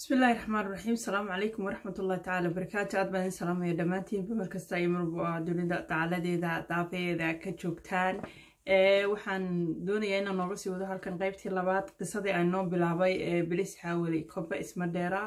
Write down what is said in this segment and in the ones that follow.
bismillahi raxmaan raxiim asalaamu calaykum waraxmatullahi tacaala barakaatu aad baan idin salaamaya dhammaantiinba markasta iyo marba dunida dacaladeeda daafeeda ka joogtaan waxaan doonayaa inaan nooga sii wado halkan qeybtii labaad qisadii aan noo bilaabay ee bilis xaawali koba ismadheera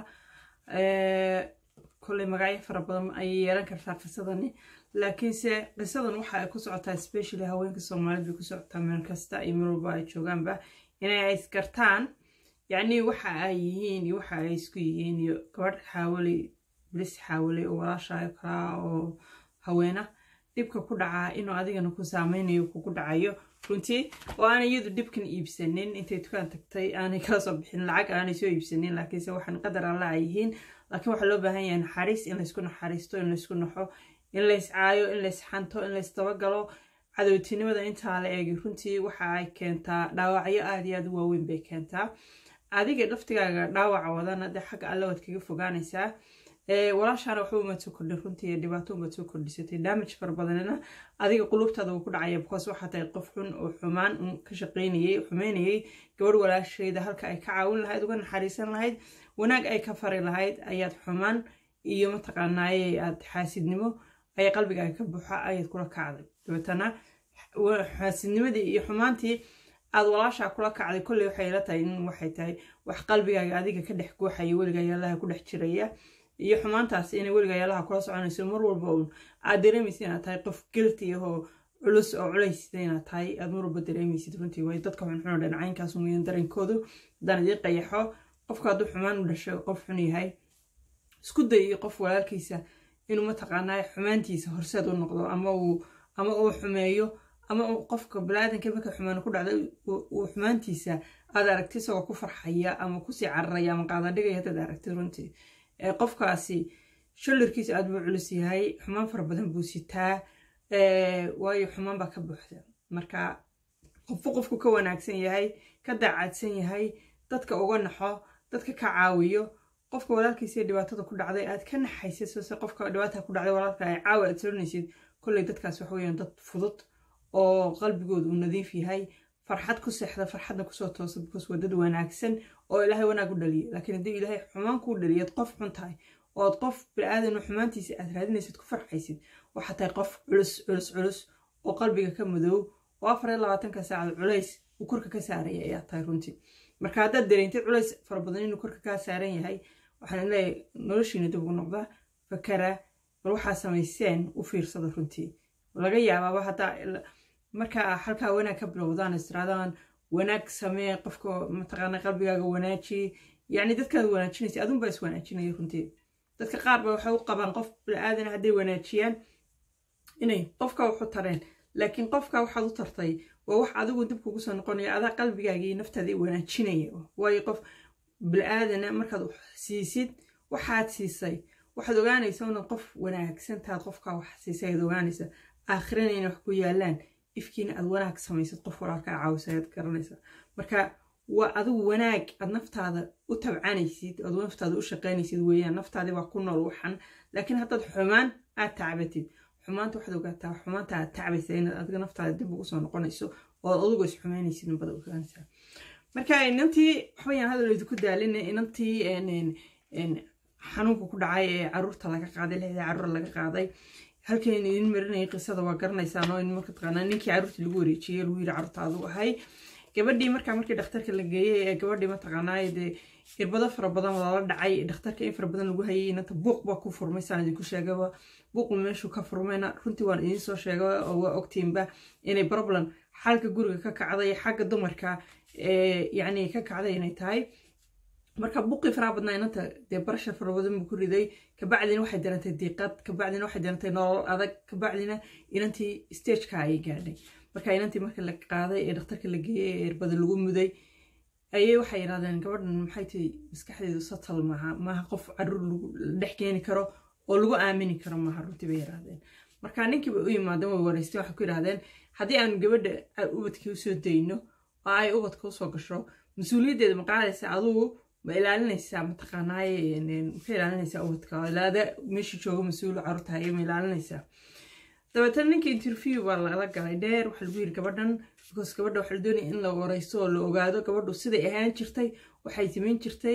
kolley magacyo fara badan ayay yeelan kartaa qisadani laakiinse qisadan waxa ay ku socotaa specially haweenka soomaalida bay ku socotaa meel kasta iyo meel walba ay joogaanba inay isgartaan yacni waxa ay yihiin iyo waxa ay isku yihiin iyo gabadh xaawaley bilis xaawaley oo walaashaayo kalaa oo haweena dhibka ku dhacaa inuu adigana ku saameynayo kugu dhacayo runtii oo aanay iyadu dhibkan iibsanin intay dukaan tagtay aanay kala soo bixin lacag aanay soo iibsanin laakiinse waxaan qadar alla ay yihiin laakiin waxaa loo baahan yahay naxariis in laysku naxariisto in laysku naxo in lays caayo in lays xanto in lays dabagalo cadowtinimada intaa la eegi runtii waxa ay keentaa dhaawacyo aada iyo aada u waaweyn bay keentaa adiga laftigaaga dhaawaca wadana dee xagga alle waad kaga fogaanaysaa walaashaana waxba umaad soo kordhin runtii dhibaato umaad soo kordhisatay damage fara badanina adiga qulubtaada wuu ku dhacaya because waxaa tahay qof xun oo xumaan ka shaqaynayay xumeynayay gabadh walaashayda halka ay ka caawin lahayd uga naxariisan lahayd wanaag ay ka fari lahayd ayaad xumaan iyo mataqaanaaye aad xaasidnimo ayaa qalbigaaga ka buuxa ayaad kula kacday dabeetana xaasidnimadii iyo xumaantii aad walaashaa kula kacday kolley waxay la tahay in waxay tahay wax qalbigaaga adiga ka dhex gooxaya weligaa yaalaha ku dhex jiraya iyo xumaantaas inay weligaa yaalaha kula soconayso mar walba uun aad dareemaysid inaad tahay qof gelti ahoo culus oo culaysida inaad tahay aad mar walba dareemaysid runtii way dadka xunxun oo dhinacaynkaas weeyaan dareenkoodu haddaan idin qayaxo qofka hadduu xumaan u dhashay qof xun yahay isku day iyo qof walaalkiisa inuu mataqaanaa xumaantiisa horseed u noqdo ama uu ama uu xumeeyo ama qofka balaadanka marka xumaan ku dhacda uu xumaantiisa aad aragti isagoo ku farxaya ama kusii cararaya ama qaadadhigaya haddaad aragtid runtii qofkaasi shallarkiisa aad buu culus yahay xumaan fara badan buu sitaa waayo xumaan baa ka buuxda marka qofku qofku ka wanaagsan yahay ka daacadsan yahay dadka uga naxo dadka ka caawiyo qofka walaalkiisa dhibaatada ku dhacday aad ka naxaysid sose qofka dhibaata ku dhacday walaalka ay caawi aad soonaysid kolley dadkaas waxa weeyaan dad fudud oo qalbigooda uu nadiif yahay farxad ku seexda farxadna kusoo toosa because waa dad wanaagsan oo ilaahay wanaag u dhaliya laakiin haddii ilaahay xumaan kuu dhaliyaad qof xun tahay ood qof bini-aadan xumaantiisa aad raadinaysid ku farxaysid waxaa tahay qof culus culus culus oo qalbiga ka madoow oo afar iyo labaatanka saacad culays uu korka ka saaraya ayaa tahay runtii marka haddaad dareentid culays fara badan inuu korka kaa saaran yahay waxaan leeyahay noloshiina dib ugu noqda fakara bal waxaa samayseen u fiirsada runtii laga yaabaaba haddaa markaa halkaa wanaag ka bilowdaan istiraadaan wanaag samee qofka mataqaana qalbigaaga wanaaji yacni dadkaad wanaajinaysa adunbaa is wanaajinaya runtii dadka qaar ba waxay u qabaan qof bini-aadan hadday wanaajiyaan inay qofka waxu tareen laakiin qofka waxaad u tartay waa wax adigu dib kugu soo noqonaya adaa qalbigaagii naftaada wanaajinaya waayo qof bini-aadana markaad siisid waxaad siisay waxaad ogaanaysa inaad qof wanaagsantaad qofkaa wax siisay ayaad ogaanaysa aakhirana inay wax ku yaalaan ifkiina aad wanaag samaysad qof walaalkaa caawisa ayaad garanaysa marka waa adigu wanaag aad naftaada u tabcanaysid oad naftaada u shaqaynaysid weeyaan naftaadii waa ku nool waxan laakiin haddaad xumaan aad tacbatid xumaanta waxaad ogaataa xumaanta aad tacbaysa inaad adiga naftaada dib ugu soo noqonayso ood adigu is xumaynaysid nabada ogaanaysaa marka inantii waxbayaan hadal idinku daalina inantii xanuunka ku dhacay ee caruurta laga qaaday lixdii caruur laga qaaday halkan idin marinayay qisada waa garanaysaan oo in marka taqaanaa ninkii caruurtii lagu wareejiyey lagu yiri caruurta adu ahay gabadhii markaa markii dhakhtarka la geeyey ee gabadhii mataqaanaa dee irbado fara badan lala dhacay dhakhtarka in fara badan lagu hayay inanta buuq baa ku furmay saan idinku sheegaba buuqu meeshuu ka furmayna runtii waan idiin soo sheegay oo waa ogtiinba inay problem xalka guriga ka kacday xagga dumarka yacni ka kacday inay tahay marka buqii faraha badnaa inanta dee barasha fara badan buu ku riday kabacdina waxay darantay diiqad kabacdina waxay darantay nolol adag kabacdina inantii stageka ayay gaadhay marka inantii marka la qaaday ee dhakhtarka la geeyey ee irbada lagu muday ayay waxay yidhahdeen gabadhan maxay tahay maskaxdeedu satal maaha maaha qof caruur lagu dhex keeni karo oo lagu aamini karo maaha runtii bay yidhahdeen marka ninkiiba u yimaadeen way wareysteen waxay ku yidhahdeen haddii aan gabadha ubadkii usoo dayno oo ay ubadka usoo gasho mas-uuliyaddeeda ma qaadaysa adugu ma ilaalinaysaa mataqaanaaye maka ilaalinaysaa ubadka ilaada meesha jooga mas-uul caruurta haye ma ilaalinaysaa dabeetana ninka interview baa lala galay dheer waxaa lagu yiri gabadhan because gabadha waxaa la doonaya in la wareysto oo la ogaado gabadhu siday ahaan jirtay waxay samayn jirtay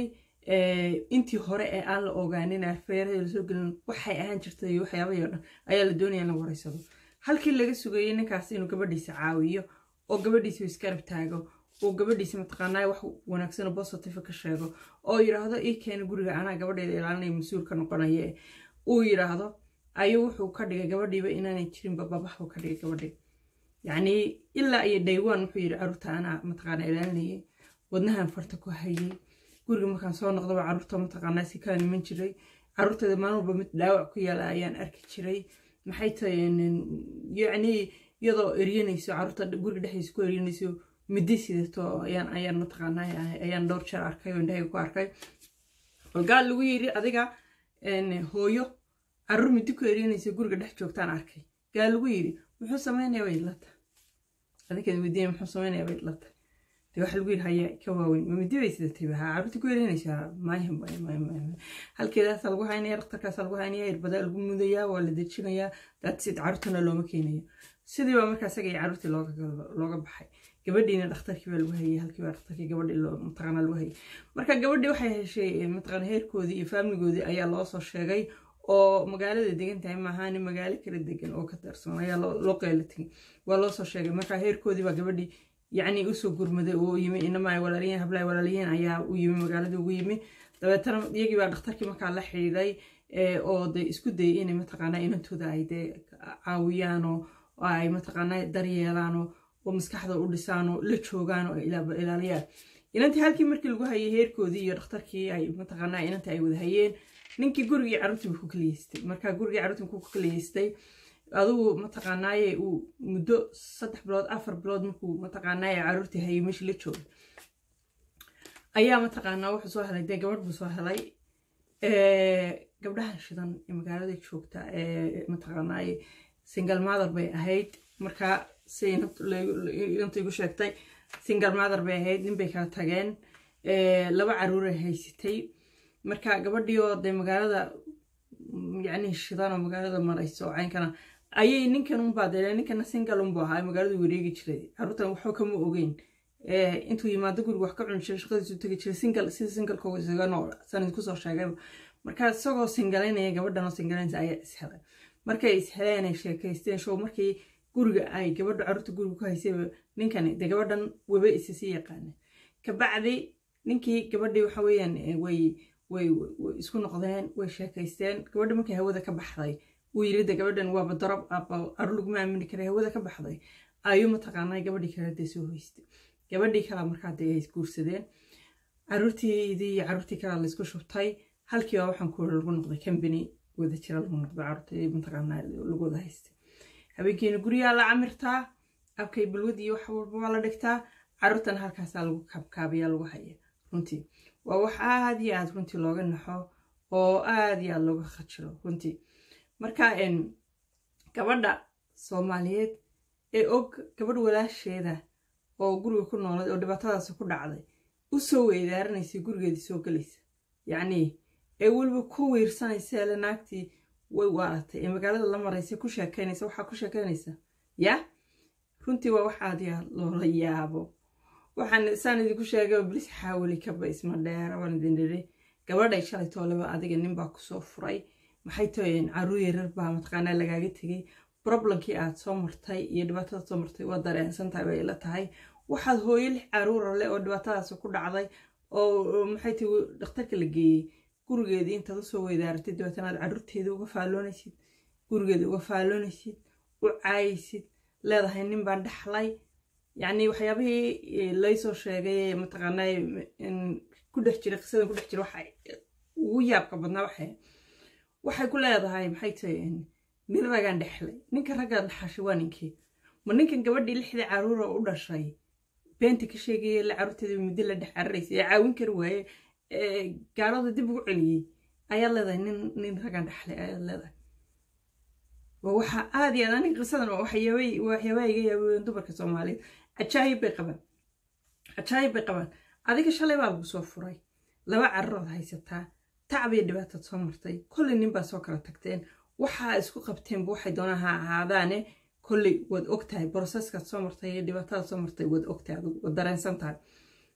intii hore ee aan la ogaanin afeerada lasoo gelin waxay ahaan jirtay iyo waxyaabahii o dhan ayaa la doonaya in la wareysado halkii laga sugayay ninkaas inuu gabadhiisa caawiyo oo gabadhiisa iskarab taago oo gabadhiisa mataqaanaa wax wanaagsan oo positive ka sheego oo yidhaahdo ii keena guriga anaa gabadheeda ilaalinaya mas-uulka noqonaya uu yidhaahdo ayuu wuxuu ka dhigay gabadhiiba inaanay jirinba babaxuu ka dhigay gabadhii yacnii ilaa iyo dhaywan wuxuu yidhi caruurta anaa mataqaanaa ilaalinayay wadnahan farta ku hayay guriga markaan soo noqdaba caruurta mataqaanaa si kala niman jiray caruurteeda maalin walba mid dhaawac ku yaala ayaan arki jiray maxay tahay yacnii iyadoo eryanayso caruurta guriga dhexdiisa ku eryanayso midi sidato ayaan ayaan mataqaanaa ayaan dhowr jeer arkay oo indhahayga ku arkay olgaal lagu yiri adiga hooyo caruur midi ku eryanaysa guriga dhex joogtaan arkay gaal lagu yiri muxuu sameynaya bay idlata adinkeed weydiinaya muxuu sameynaya bay idlata dee waxa lagu yiri haya ka waaweyn ma midi bay sidatay ha caruurta ku eryanaysaa maya maya maya maya halkeedaasa lagu haynaya dhakhtarkaasa lagu haynaya irbada lagu mudayaa waa la dejinayaa daadsid caruurtana looma keenayo sidii baa markaa isaga iyo caruurtii looga baxay gabadhiina dhakhtarkii baa lagu hayay halkii baa dhakhtarkii gabadhii mataqaana lagu hayay marka gabadhii waxay heshay mataqaana heerkoodii iyo faamiligoodii ayaa loo soo sheegay oo magaalada degan tahay maahaani magaalo kala degan oo ka tirsan ayaa loo qeyla tegay waa loo soo sheegay marka heerkoodii baa gabadhii yacni usoo gurmaday oo yimi inama ay walaaliyiin habla ay walaaliyiin ayaa u yimi magaalada ugu yimi dabeetana iyagii baa dhakhtarkii markaa la xidhiiday oo de isku dayay inay mataqaanaa inantooda ay dee caawiyaan oo ay mataqaanaa daryeelaan oo maskaxda u dhisaan oo la joogaan oo ilaaliyaan inantii halkii markii lagu hayay heerkoodii iyo dhakhtarkii ay mataqaanaa inantii ay wada hayeen ninkii gurigii carruurtii buu ku kaliyeystay marka gurigii carruurtii ku kaliyeystay adigu mataqaanaaye uu muddo saddex bilood afar bilood markuu mataqaanaaye carruurtii hayay meeshii la joogay ayaa mataqaanaa wuxuu soo helay dee gabadh buu soo helay gabdhahan shidan ee magaalada joogta ee mataqaanaaye single mother bay ahayd markaa si inanta igu sheegtay single mother bay ahayd nin bay kala tageen laba caruuray haysatay marka gabadhii oo dee magaalada yacni shidan oo magaalada marayso caynkana ayay ninkan unbaa dee ninkana single unbu ahaa magaaladu wareegi jiray caruurtan waxba kama ogeyn intuu yimaado guriga wax ka cuni jiray shaqadiisu tegi jiray single sida singlekooga isaga nool sanad kusoo sheegay marka isagoo singalaynaya gabadhan oo singalaynaysa ayaa ishelay markay isheleen ay sheekaysteen show markii guriga ay gabadha carruurta guriga ku haysayba ninkani dee gabadhan waba isasii yaqaana kabacdi ninkii gabadhii waxa weeyaan way way isku noqdeen way sheekaysteen gabadha markay hawada ka baxday uu yiri de gabadhan waaba darab carruur laguma aamini karay hawada ka baxday ayuu mataqaanaa gabadhii kale dee soo hoystay gabadhii kale markaa dee ay isguursadeen carruurtiidii iyo carruurtii kale laysku shubtay halkiiba waxaan ku lagu noqday combany wada jira lagu noqday carruurtii mataqaanaa lagu wada haystay habeenkiina guryaha la camirtaa abkay balwad iyo wax walba waa la dhigtaa carruurtana halkaasaa lagu kaabkaabayaa lagu haya runtii waa wax aad iyo aad runtii looga naxo oo aad iyo aad looga khajiro runtii marka gabadha soomaaliyeed ee og gabadh walaasheeda oo guriga ku noolay oo dhibaatadaasi ku dhacday u soo weydaaranaysa gurigeedii soo gelaysa yacnii ee weliba ku wiirsanaysa ele naagtii way waaratay ee magaalada la maraysa ku sheekaynaysa waxaa ku sheekaynaysa yaa runtii waa wax aad iyo aad loola yaabo waxaan saan idinku sheegay bilis xaawali kaba isma dheera waan idin dhiri gabadhay shalay tooleba adiga ninbaa kusoo furay maxay tahay caruur yarar baa mataqaanaa lagaaga tegay problemkii aad soo martay iyo dhibaatada soo martay waa dareensan tahay bay ila tahay waxaad hooyo lix caruura leh oo dhibaatadaasi ku dhacday oo maxay tahay dhakhtarka la geeyey gurigeedii intaad usoo weydaaratay dabeetana aad caruurteeda uga faalloonaysid gurigeeda uga faalloonaysid u caayaysid leedahay nin baan dhexlay yacni waxyaabihii laysoo sheegay mataqaanaa ku dhex jira qisadan ku dhex jira waxa ugu yaabka badnaa waxay waxay ku leedahay maxay tahay nin ragaan dhexlay ninka raggaan dhexashay waa ninkii ma ninkan gabadhii lixdii caruura u dhashay beenta ka sheegaya la caruurteeda muddo la dhex cararaysa ee caawin kari waaye gaarada dib ugu celiyey ayaad leedahay nin nin ragaan dhexlay ayaad leedahay waxa aad iyo aad aniga qisadan waxyaabaha iga yaabeen dumarka soomaaliyeed cajaayib bay qabaan cajaayib bay qabaan adiga shalay baa lagu soo furay laba cararood haysataa tacbiyo dhibaatad soo martay kolley nin baa soo kala tagteen waxaa isku qabteenba waxay doonaan ha ahaadaane kolley waad og tahay broseskaad soo martay iyo dhibaatadaad soo martay waad og tahay waad dareensan tahay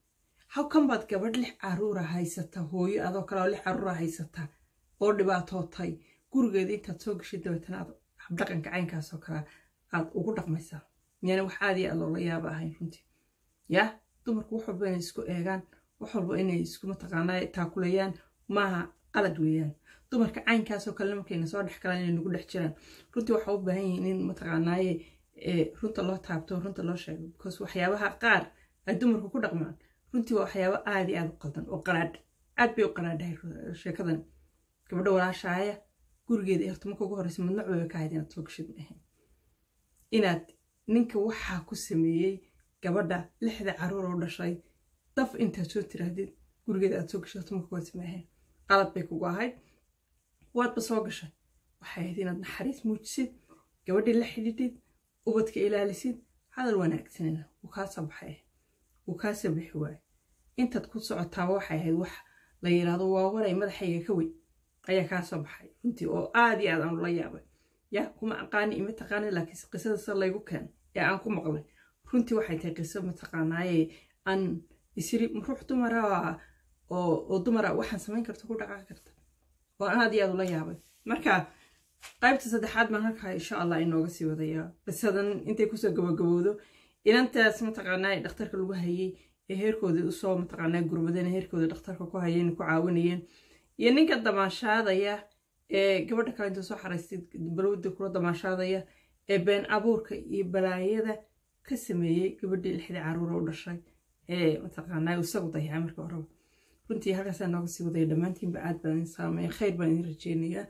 how kan baad gabadh lix caruura haysata hooyo adoo kale oo lix caruura haysata oo dhibaatootay gurigeeda intaad soo gashay dabeetana aad habdhaqanka caynkaasoo kale aad ugu dhaqmaysaa miyana wax aad iyo aad loola yaaba ahayn runtii yaa dumarku wax walba inay isku eegaan wax walba inay isku mataqaanaa taakulayaan maaha qalad weeyaan dumarka caynkaasoo kalena markayna soo dhex galaan inay nagu dhex jiraan runtii waxaa u baahan yihiin in mataqaanaaye runta loo taabto runta loo sheego because waxyaabaha qaar ay dumarku ku dhaqmaan runtii waa waxyaabo aad iyo aad u qaldan oo qaraadh aad bay u qaraadhahay sheekadan gabadha walaashaaya gurigeeda ee horta marka ugu horreysa madnac bay ka ahayd inaad soo gashid maahayn inaad ninka waxaa ku sameeyey gabadha lixda caruur oo dhashay daf intaad soo tiraahdid gurigeeda aad soo gashay horta marka ugu horreysa maahayn qalad bay kugu ahayd waadba soo gashay waxay ahayd inaad naxariis muujisid gabadhii la xidhidhid ubadka ilaalisid hadal wanaagsanina wuu kaa soo baxay wuu kaa soo bixi waaye intaad ku socotaaba waxay ahayd wax la yidhaahdo waa waray madaxayga ka weyn ayaa kaa soo baxay runtii oo aad iyo aad aan ula yaabay yaa kuma aqaani ima taqaani laakiin qisada se laygu keen ee aan ku maqlay runtii waxay tahay qiso mataqaanaaye aan isiri ruux dumara oo dumara waxaan samayn karta ku dhaqaaqi karta oo aan aad iyo aad ula yaabay marka qaybta saddexaad baan halkaa insha allah inooga sii wadayaa qisadan intay kusoo gabagabowdo inantaas mataqaanaa dhakhtarka lagu hayay ee heerkooda usoo mataqaanaa gurmadeen heerkooda dhakhtarka ku hayeen ku caawinayeen iyo ninka damaashaadaya ee gabadha kale intuu soo xaraystay balowda kula damaashaadaya ee been abuurka iyo balaayada ka sameeyey gabadhii lixdii caruura u dhashay ee mataqaanaa isagu dayacay marka horeba runtii halkaasaa nooga sii wadaya dhammaantiinba aad baan idin saameeya khayr baan idin rajeynayaa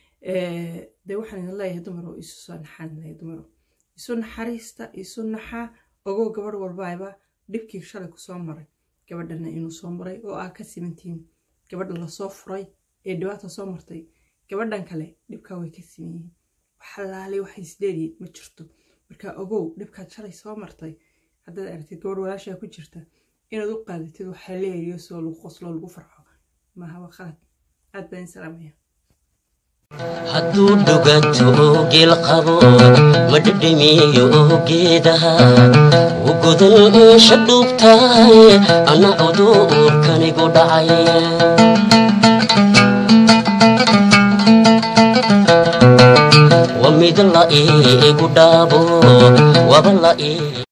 dee waxaan idin leeyahay dumar oo isu soo naxaan leeyahay dumar isu naxariista isu naxaa ogow gabadh walbaayba dhibkii shalay kusoo maray gabadhana inuu soo maray oo aa ka simantihiin gabadha lasoo furay ee dhibaata soo martay gabadhan kale dhibkaa way ka siman yihiin waxalaali waxay isdheeriyiin ma jirto marka ogow dhibkaad shalay soo martay haddaad aragtid gabadh walaashaa ku jirta inaad u qaadatid waxaa leeriyo soo lagu qoslo lagu farxo maaha waa qalad aad baan idin salaamaya hadduu dhuganto geel qabo ma dhedhemiyo geedaha u godan eesha dhuubtahay ana cuduurkanigu dhacay wa mid la iigu dhaabo waba la ii